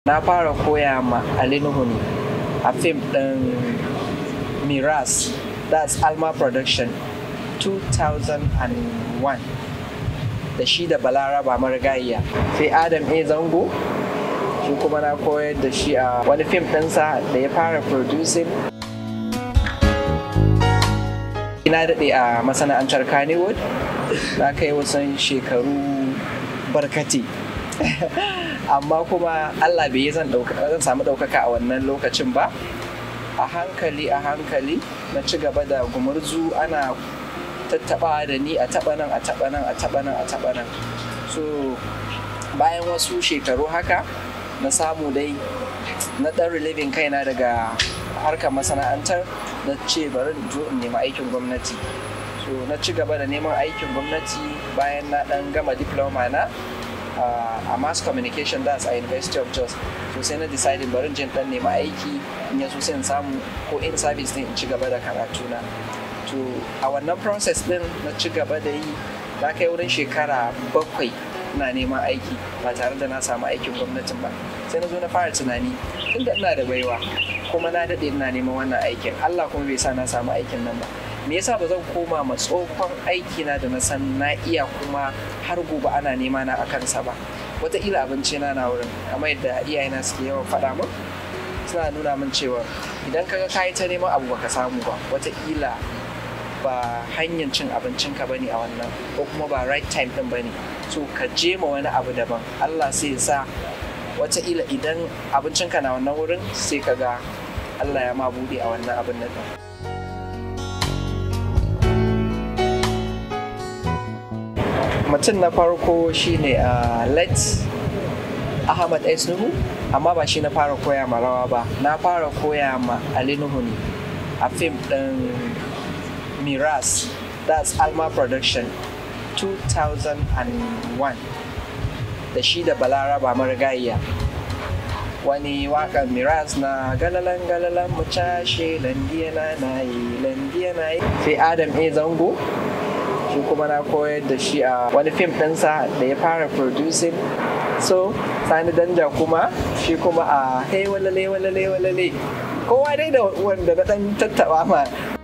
na fara koya ma Ali Nuhu ne a fim ɗin Miras that's Alma Production 2001 da shi da Balaraba Marigayya sai Adam A. Zango shi kuma na koyar da shi a wani fim ɗinsa da ya fara producing na daɗe a masana'antar Kannywood na kai wasan shekaru barkati amma kuma Allah bai yi zan samu ɗaukaka a wannan lokacin ba a hankali a hankali na ci gaba da gumurzu ana tattaɓa da ni a taɓa nan a taɓa nan a taɓa nan a taɓa nan so bayan wasu shekaru haka na samu dai na ɗan reliving kaina daga harkar masana'antar na ce bari in zo in nemi aikin gwamnati so na ci gaba da neman aikin gwamnati bayan na ɗan gama diploma na a mass communication das a university of jos so sai na decide bari in dan nemi aiki in ya so sai in samu ko in service din in ci gaba da karatu na to a wannan process din na ci gaba da yi na kai wurin shekara bakwai ina neman aiki ba tare da na samu aikin gwamnatin ba sai na zo na fara tunani tunda ina da baiwa kuma na daɗe ina neman wannan aikin Allah kuma bai sa na samu aikin nan ba me yasa ba zan koma ma tsohon aiki na da na san na iya kuma har gobe ana nema na a kansa ba wataƙila abinci na na wurin kamar yadda iyayena suke yawan faɗa min suna nuna min cewa idan kaga ka yi ta neman abu baka samu ba wataƙila ba hanyar cin abincinka bane a wannan ko kuma ba right time din bane so ka je ma wani abu daban Allah sai ya sa wataƙila idan abincinka na wannan wurin sai ka ga Allah ya ma buɗe a wannan abin nan mutum na farko shine a let ahmad s nuhu amma ba shi na fara koya ma rawa ba na fara koya ma ali nuhu ne a fim ɗin miras that's alma production 2001 da shi da balaraba marigayya wani waƙar miras na galalan galalan mu cashe landiya na yi landiya na yi sai adam a zango shi kuma na koyar da shi a wani fim ɗinsa da ya fara producing so sani danja kuma shi kuma a hey walale walale walale kowa dai da wanda na ɗan tattaɓa ma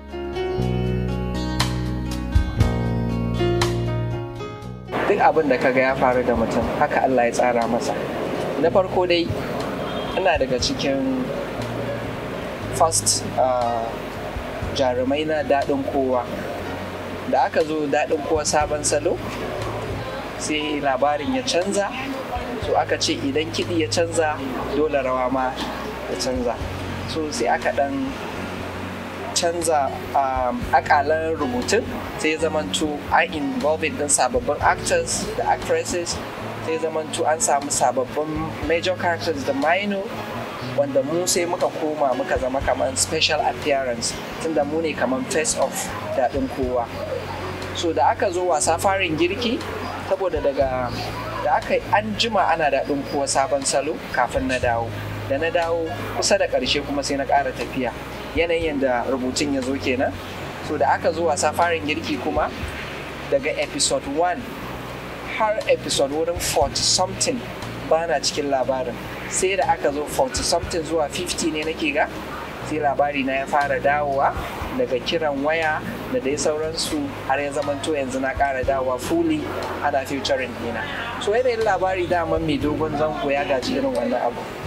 duk abin da kaga ya faru da mutum haka Allah ya tsara masa na farko dai ina daga cikin first jarumai na daɗin kowa da aka zo daɗin kowa sabon salo sai labarin ya canza so aka ce idan kiɗi ya canza dole rawa ma ya canza so sai aka ɗan canza akalan rubutun sai ya zamanto an involving din sababbin actors da actresses sai ya zamanto an samu sababbin major characters da minor wanda mu sai muka koma muka zama kamar special appearance tunda mu ne kamar face of daɗin kowa so da aka zo wasa farin girki saboda daga da aka an jima ana daɗin kowa sabon salo kafin na dawo da na dawo kusa da ƙarshe kuma sai na ƙara tafiya yanayin da rubutun ya zo kenan so da aka zo wasa farin girki kuma daga episode 1 har episode wurin 40 something ba na cikin labarin sai da aka zo 40 something zuwa 50 ne nake ga sai labari na ya fara dawowa daga kiran waya da dai sauransu har ya zamanto yanzu na ƙara dawowa fully ana featuring dina so yanayin labari daman mai dogon zango ya gaji irin wannan abu